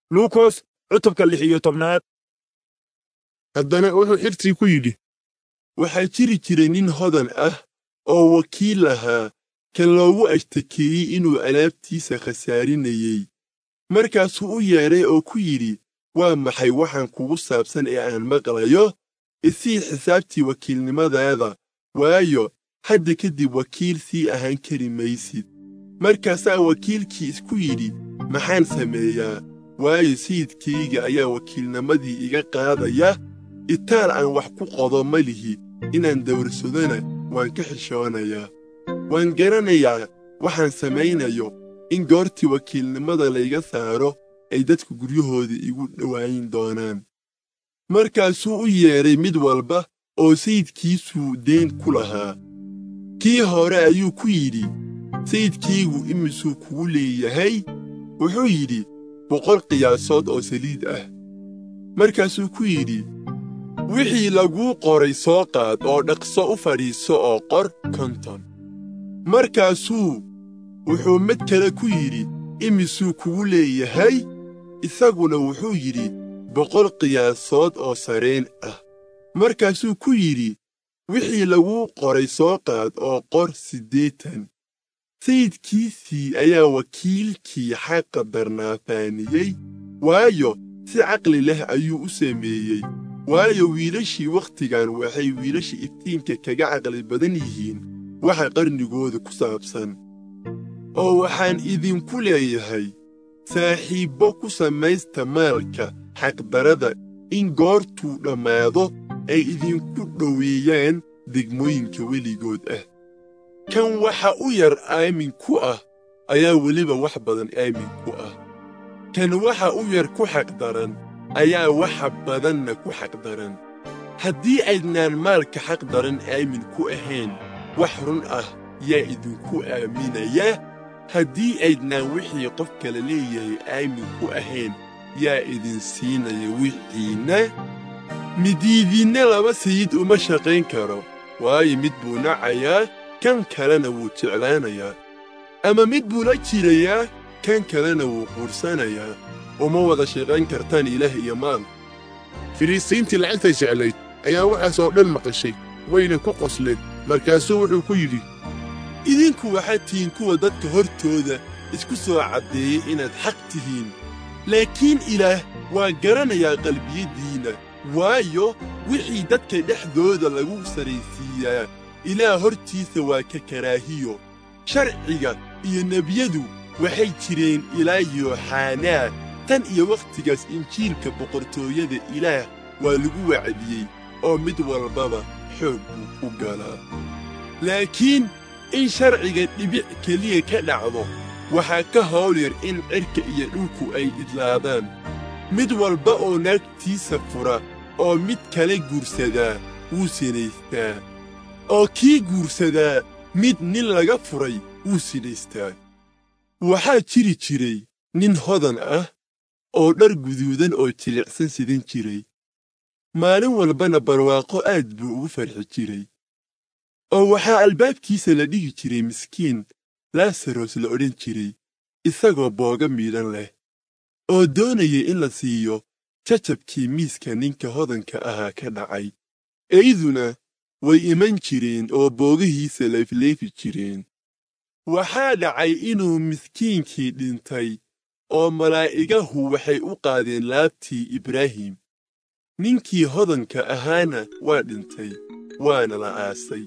luukos cutubka lix iyo tobnaad haddana wuxuu xirtii ku yidhi waxaa jiri jiray nin hodan ah oo wakiil ahaa kan loogu ashtakeeyey inuu alaabtiisa khasaarinayey markaasuu u yeedhay oo ku yidhi waa maxay waxaan kugu saabsan ee aan maqlayo isii xisaabtii wakiilnimadaada waayo hadda kadib wakiil sii ahaan kari maysid markaasaa wakiilkii isku yidhi maxaan sameeyaa waayo sayidkayga ayaa wakiilnimadii iga qaadaya itaal aan wax ku qodo ma lihi inaan dawrsadona waan ka xishoonayaa waan garanayaa waxaan samaynayo in goortii wakiilnimada layga saaro ay dadku guryahooda igu dhowaayin doonaan markaasuu u yeedhay mid walba oo sayidkiisuu deen ku lahaa kii hore ayuu ku yidhi sayidkaygu imisuu kugu leeyahay wuxuu yidhi boqol qiyaasood oo saliid ah markaasuu ku yidhi wixii laguu qoray soo qaad oo dhaqso u fadhiiso oo qor konton markaasuu wuxuu mid kale ku yidhi imisuu kugu leeyahay isaguna wuxuu yidhi boqol qiyaasood oo sareen ah markaasuu ku yidhi wixii laguu qoray soo qaad oo qor siddeetan sayidkiisii ayaa wakiilkii xaqa darnaafaaniyey waayo si caqli leh ayuu u sameeyey waayo wiilashii wakhtigan waxay wiilasha iftiinka kaga caqli badan yihiin waxa qarnigooda ku saabsan oo waxaan idinku leeyahay saaxiibbo ku samaysta maalka xaqdarada in goortuu dhammaado ay idinku dhoweeyaan degmooyinka weligood ah kan waxa u yar aamin ku ah ayaa weliba wax badan aamin ku ah kan waxa u yar ku xaqdaran ayaa waxa badanna ku xaqdaran haddii aydnaan maalka xaqdaran aamin ku ahayn wax run ah yaa idinku aaminaya haddii aydnaan wixii qof kale leeyahay aamin ku ahayn yaa idin siinaya wixiinna midiidinna laba sayid uma shaqayn karo waayo mid buu nacayaa kan kalena wuu jeclaanayaa ama mid buu la jirayaa kan kalena wuu quursanayaa uma wada shaqayn kartaan ilaah iyo maal filiistiintii lacagtay jeclayd ayaa waxaas oo dhan maqashay wayna ku qosleen markaasuu wuxuu ku yidhi idinku waxaad tihiin kuwa dadka hortooda isku soo caddeeyey inaad xaq tihiin laakiin ilaah waa garanayaa qalbiyaddiinna waayo wixii dadka dhexdooda lagu saraysiiyaa ilaah hortiisa waa ka karaahiyo sharciga iyo nebiyadu waxay jireen ilaa yooxanaa tan iyo wakhtigaas injiilka boqortooyada ilaah waa lagu wacdiyey oo mid walbaba xoog buu ku galaa laakiin in sharciga dhibic keliya ka dhacdo waxaa ka hawl yar in cirka iyo dhulku ay idlaadaan mid walba oo naagtiisa fura oo mid kale guursadaa wuu sinaystaa oo kii guursadaa mid nin laga furay wuu sinaystaa waxaa jiri jiray nin hodan ah oo dhar guduudan oo jilicsan sidan jiray maalin walbana barwaaqo aad buu ugu farxi jiray oo waxaa albaabkiisa la dhigi jiray miskiin laasaros la odhan jiray isagoo booga miidhan leh oo doonaya in la siiyo jajabkii miiska ninka hodanka ahaa ka dhacay eyduna way iman jireen oo boogihiisa leefleefi jireen waxaa dhacay inuu miskiinkii dhintay oo malaa'igahu waxay u qaadeen laabtii ibraahim ninkii hodanka ahaana waa dhintay waana la aasay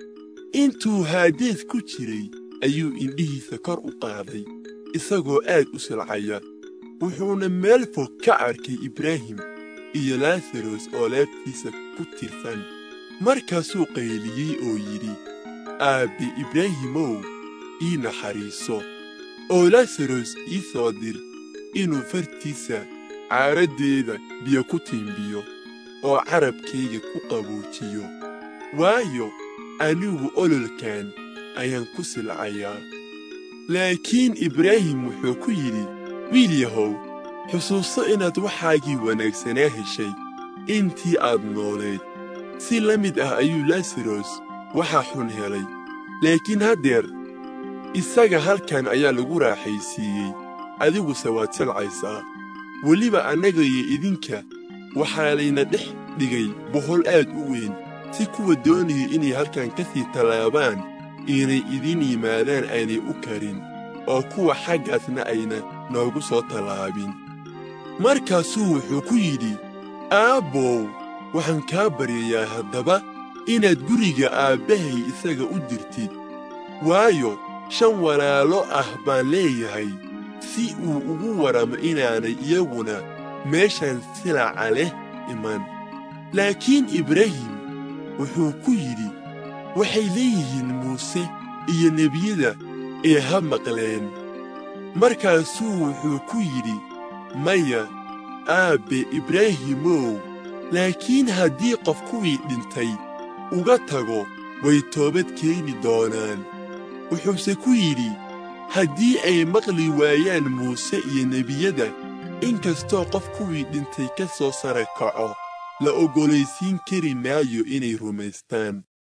intuu haadeed ku jiray ayuu indhihiisa kor u qaaday isagoo aad u silcaya wuxuuna meel fog ka arkay ibraahim iyo laasaros oo laabtiisa ku tirsan markaasuu qayliyey oo yidhi aabbe ibraahimow ii naxariiso oo laasaros ii soo dir inuu fartiisa caaraddeeda biyo ku tiimbiyo oo carabkayga ku qaboojiyo waayo anigu ololkan ayaan ku silcayaa laakiin ibraahim wuxuu ku yidhi wiil yahow xusuuso inaad waxaagii wanaagsanaa heshay intii aad noolayd si la mid ah ayuu laasaros waxaa xun helay laakiin haddeer isaga halkan ayaa lagu raaxaysiiyey adiguse waad silcaysaa weliba annaga iyo idinka waxaa layna dhex dhigay bohol aad u weyn si kuwa doonaya inay halkan ka sii tallaabaan inay idin yimaadaan aynay u karin oo kuwa xaggaasna ayna noogu soo tallaabin markaasuu wuxuu ku yidhi aabbow waxaan kaa baryayaa haddaba inaad guriga aabbahay isaga u dirtid waayo shan walaalo ah baan leeyahay si uu ugu warramo inaanay iyaguna meeshan silaca leh iman laakiin ibraahim wuxuu ku yidhi waxay leeyihiin muuse iyo nebiyada ee ha maqleen markaasuu wuxuu ku yidhi maya aabbe ibraahimow laakiin haddii qof kuwii dhintay uga tago way toobad keeni doonaan wuxuuse ku yidhi haddii ay maqli waayaan muuse iyo nebiyada inkastoo qof kuwii dhintay ka soo sara kaco la oggolaysiin kari maayo inay rumaystaan